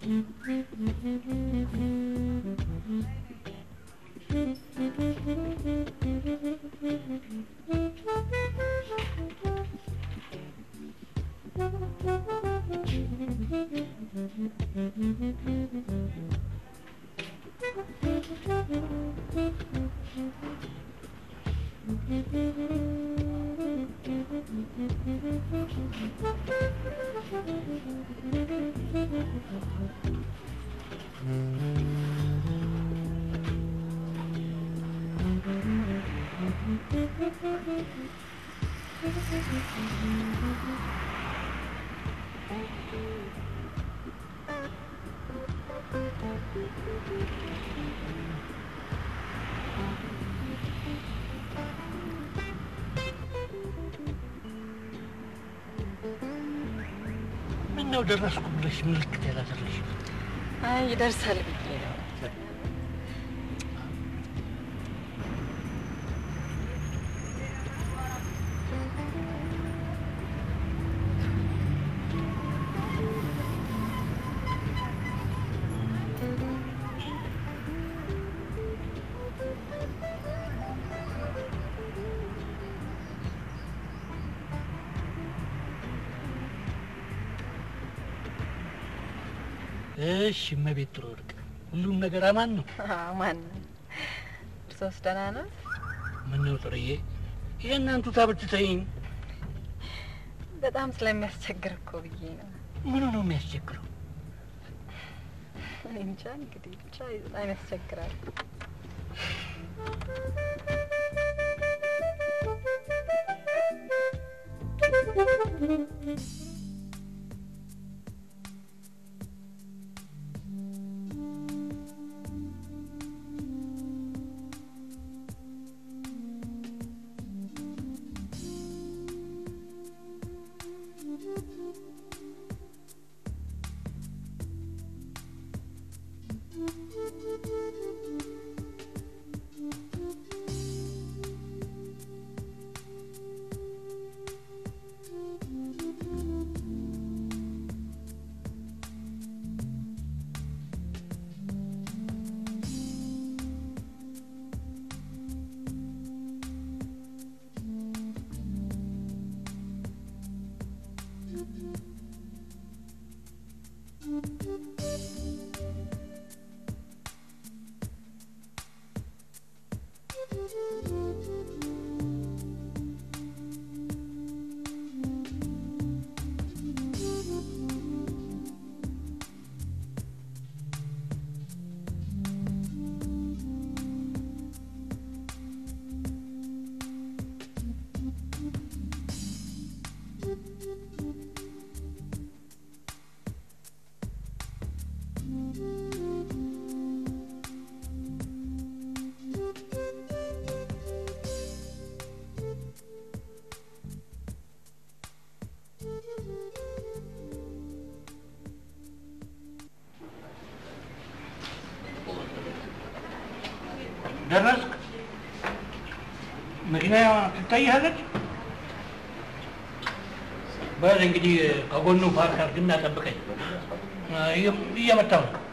ምነው ደረስኩ ብለሽ ምልክት ያላደረግሽ? አይ ይደርሳል ብዬ ነው። እሺ እመቤት ጥሩ ወርቅ፣ ሁሉም ነገር አማን ነው? ማን እርሶስ ደህና ነው? ምነው ጥሩዬ የእናንቱ ታብትተይኝ? በጣም ስለሚያስቸግር እኮ ብዬ ነው። ምኑ ነው የሚያስቸግረው? እኔ እንጃ እንግዲህ ብቻ በጣም ያስቸግራል። ደረስክ? መኪና ትታይሃለች? በል እንግዲህ ከጎኑ ፓርክ አድርግና ጠብቀኝ። እየመጣሁ ነው።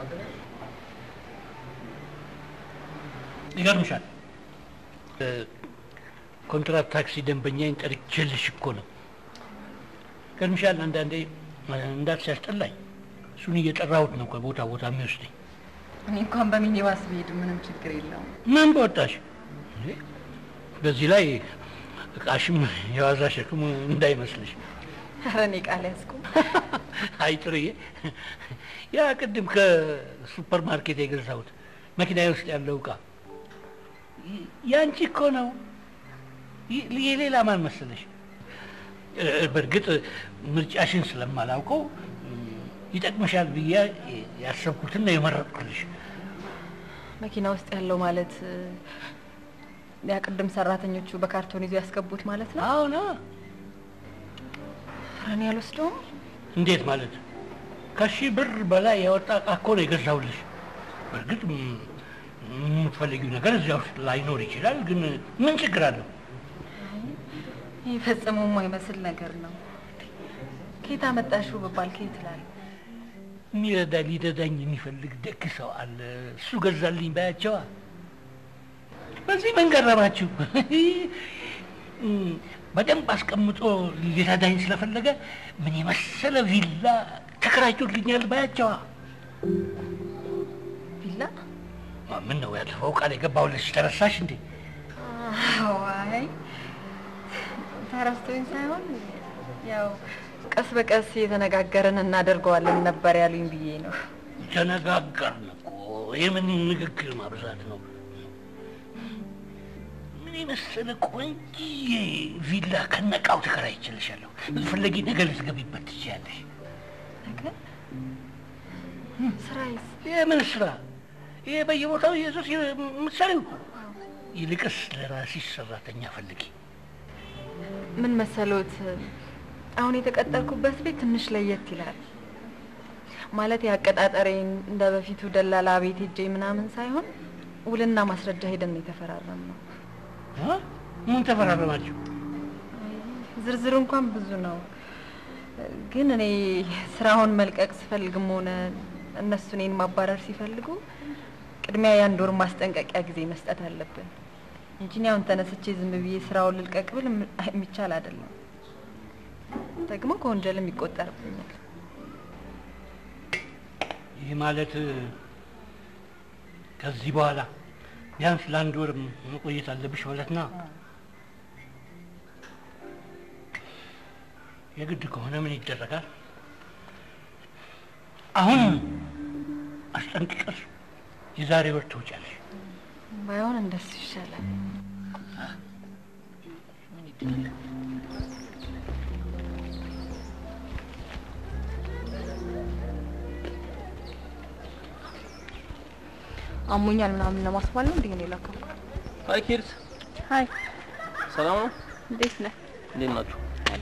ይገርምሻል፣ ኮንትራት ታክሲ ደንበኛዬን ጠርቼልሽ እኮ ነው። ይገርምሻል፣ አንዳንዴ እንዳት ሲያስጠላኝ እሱን እየጠራሁት ነው ከቦታ ቦታ የሚወስደኝ። እኔ እንኳን በሚኒባስ ብሄድ ምንም ችግር የለውም። ምን በወጣሽ? በዚህ ላይ እቃሽም የዋዛ ሸክም እንዳይመስልሽ። ኧረ እኔ ቃል ያዝኩም። አይ ጥሩዬ፣ ያ ቅድም ከሱፐር ማርኬት የገዛሁት መኪናዬ ውስጥ ያለው እቃ ያንቺ እኮ ነው። የሌላ ማን መሰለሽ? በእርግጥ ምርጫሽን ስለማላውቀው ይጠቅምሻል ብዬ ያሰብኩትና የመረጥኩልሽ። መኪና ውስጥ ያለው ማለት ያ ቅድም ሰራተኞቹ በካርቶን ይዞ ያስገቡት ማለት ነው? አዎና። ኧረ እኔ አልወስደውም። እንዴት ማለት? ከሺህ ብር በላይ ያወጣ እቃ እኮ ነው የገዛሁልሽ። በእርግጥ የምትፈልጊው ነገር እዚያ ውስጥ ላይኖር ይችላል፣ ግን ምን ችግር አለው? ይህ ፈጽሞ የማይመስል ነገር ነው። ከየት አመጣሽው ብባል ከየት እላለሁ? የሚረዳ ሊረዳኝ የሚፈልግ ደግ ሰው አለ። እሱ ገዛልኝ ባያቸዋ። በዚህ ምን ገረማችሁ? በደንብ አስቀምጦ ሊረዳኝ ስለፈለገ ምን የመሰለ ቪላ ተከራይቶልኛል ባያቸዋ። ቪላ ምን ነው ያለፈው ቃል የገባሁልሽ ተረሳሽ እንዴ? ዋይ ተረስቶኝ ሳይሆን ያው ቀስ በቀስ እየተነጋገርን እናደርገዋለን ነበር ያሉኝ ብዬ ነው። ተነጋገርን እኮ የምን ንግግር ማብዛት ነው? ምን የመሰለ ቆንጆዬ ቪላ ከነቃው ተከራይቼልሻለሁ። ብትፈለጊ ነገ ልትገቢበት ትችያለሽ። ነገር ስራዬስ የምን ስራ? ይሄ በየቦታው የሱስ ምሳሌው። ይልቅስ ለራስሽ ሰራተኛ ፈልጊ። ምን መሰሎት፣ አሁን የተቀጠርኩበት ቤት ትንሽ ለየት ይላል። ማለት የአቀጣጠሬን እንደ በፊቱ ደላላ ቤት ሄጄ ምናምን ሳይሆን ውልና ማስረጃ ሄደን ነው የተፈራረም ነው። እ? ምን ተፈራረማችሁ? ዝርዝሩ እንኳን ብዙ ነው፣ ግን እኔ ስራውን መልቀቅ ስፈልግም ሆነ እነሱ እኔን ማባረር ሲፈልጉ ቅድሚያ የአንድ ወር ማስጠንቀቂያ ጊዜ መስጠት አለብን እንጂ እኔ አሁን ተነስቼ ዝም ብዬ ስራውን ልልቀቅ ብል የም- የሚቻል አይደለም። ደግሞ ከወንጀልም ይቆጠርብኛል። ይህ ማለት ከዚህ በኋላ ቢያንስ ለአንድ ወር መቆየት አለብሽ ማለት ነው። የግድ ከሆነ ምን ይደረጋል? አሁን አስጠንቅቀሽ የዛሬ ወር ትውጫለሽ። ባይሆን እንደሱ ይሻላል። አሞኛል ምናምን ለማስባል ነው እንዴ ነው የላከው? ሀይ ኪድስ፣ ሀይ ሰላም ነው? እንዴት ነህ? እንዴት ናችሁ?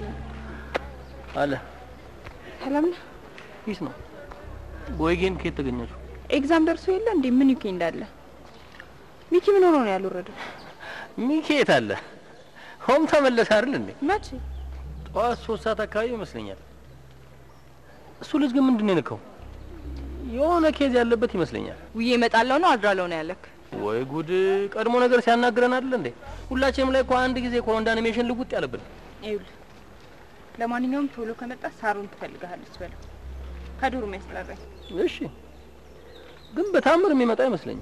አለ ሰላም ነህ? ፒስ ነው። ቦይጌን ከየት ተገኛችሁ? ኤግዛም ደርሶ የለ እንዴ? ምን ዩኬ እንዳለ ሚኪ ምን ሆኖ ነው ያልወረደው? ሚኪ የት አለ? ሆም ተመለሰ አይደል እንዴ? መቼ? ጠዋት ሶስት ሰዓት አካባቢ ይመስለኛል። እሱ ልጅ ግን ምንድን ነው የነካው? የሆነ ኬዝ ያለበት ይመስለኛል። ውዬ እመጣለሁ ነው አድራለሁ ነው ያለክ? ወይ ጉድ! ቀድሞ ነገር ሲያናግረን አይደል እንዴ? ሁላችንም ላይ እኮ አንድ ጊዜ እኮ ነው እንደ አኒሜሽን ልውጥ ያለብን። ይኸውልህ ለማንኛውም ቶሎ ከመጣ ሳሩን ትፈልግሃለች በለው። ከዱሩ የሚያስጠራኝ እሺ፣ ግን በታምር የሚመጣ አይመስለኝም።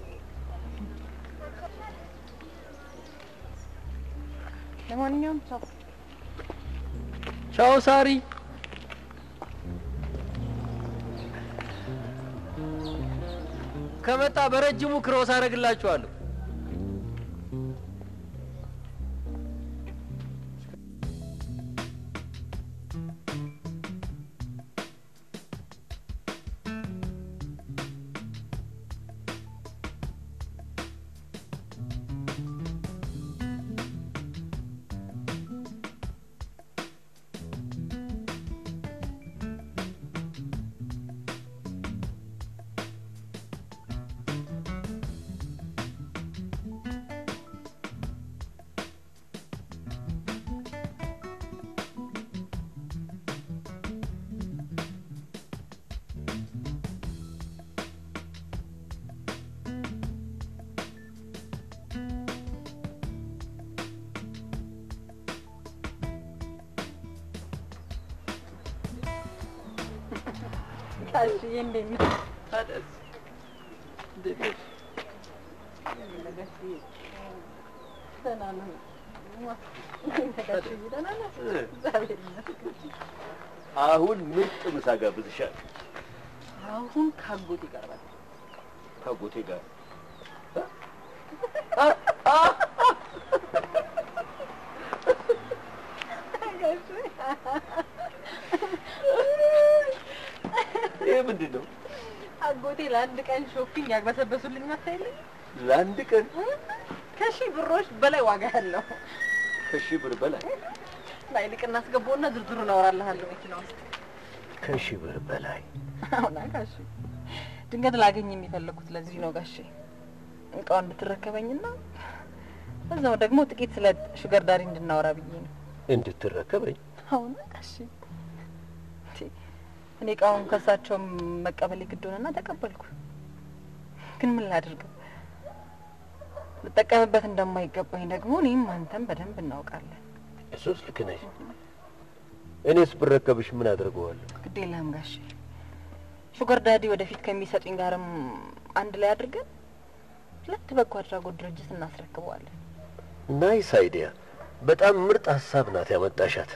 ለማንኛውም ቻው። ቻው ሳሪ። ከመጣ በረጅሙ ክሮስ አደርግላችኋለሁ። ጋሽዬ እንዴት ነህ? ደህና ነህ? ጋሽዬ ደህና ነህ? እግዚአብሔር ይመስገን። አሁን ምርጥ ምሳ ጋብዝሻለሁ አሁን ካጎት ይቀርባል። ከአጎቴ ጋር ይህ ምንድን ነው? አጎቴ ለአንድ ቀን ሾፒንግ ያግበሰበሱልኝ መታይልኝ ለአንድ ቀን ከሺህ ብሮች በላይ ዋጋ ያለው ከሺህ ብር በላይ ላይ ልቅ እናስገባውና ዝርዝሩን አወራልሃለሁ መኪና ውስጥ። ከሺህ ብር በላይ አሁና ጋሼ ድንገት ላገኝ የሚፈለጉት ለዚህ ነው ጋሼ እቃውን እንድትረከበኝና እዛው ደግሞ ጥቂት ስለ ሹገር ዳሪ እንድናወራ ብዬ ነው። እንድትረከበኝ አሁና ጋሼ እንዴ፣ እኔ እቃውን ከሳቸው መቀበል ግድ ሆነና ተቀበልኩ። ግን ምን ላድርገው? ልጠቀምበት እንደማይገባኝ ደግሞ እኔም አንተም በደንብ እናውቃለን። እሱስ ልክ ነሽ። እኔስ ብረከብሽ ምን አድርገዋለሁ? ግድ የለህም ጋሼ። ሹገር ዳዲ ወደፊት ከሚሰጡኝ ጋርም አንድ ላይ አድርገን ሁለት በጎ አድራጎት ድርጅት እናስረክበዋለን። ናይስ አይዲያ። በጣም ምርጥ ሀሳብ ናት ያመጣሻት።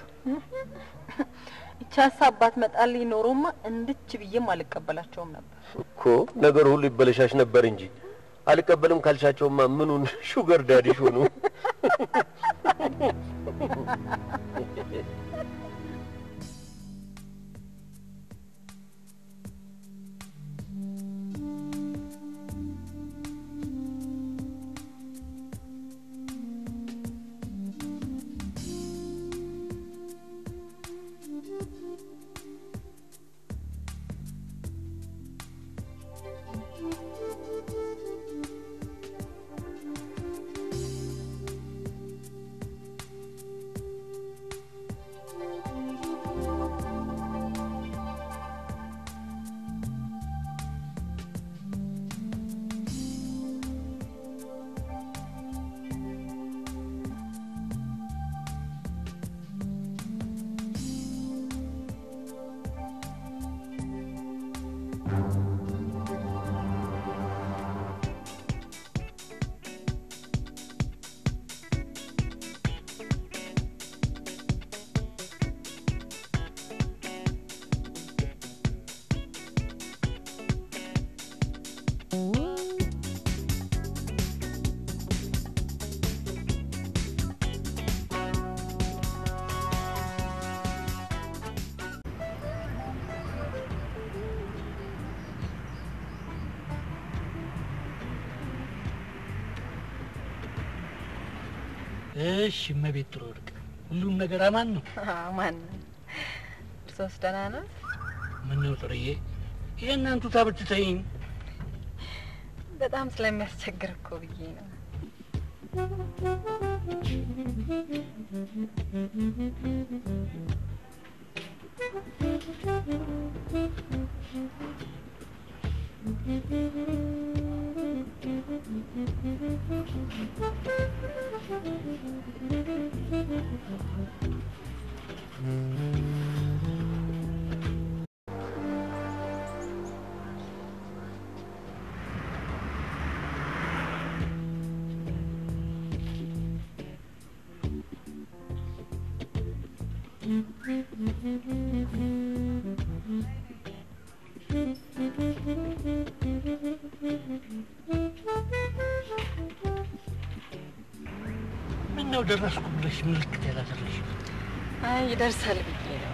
ይቺ ሀሳብ ባትመጣልኝ ኖሮማ እንድች ብዬም አልቀበላቸውም ነበር። እኮ ነገር ሁሉ ይበለሻሽ ነበር እንጂ አልቀበልም ካልሻቸውማ ምኑን ሹገር ዳዲሽ ሆኑ። እሺ እመቤት ጥሩ ወርቅ፣ ሁሉም ነገር አማን ነው? ማን እርሶስ ደህና ነው? ምን ነው ጥርዬ፣ የእናንቱ ታብትተኝ በጣም ስለሚያስቸግር እኮ ብዬ ነው። ምን ነው ደረስኩ ብለሽ ምልክት ያላደረግሽ? አይ ይደርሳል ብዬ ነው።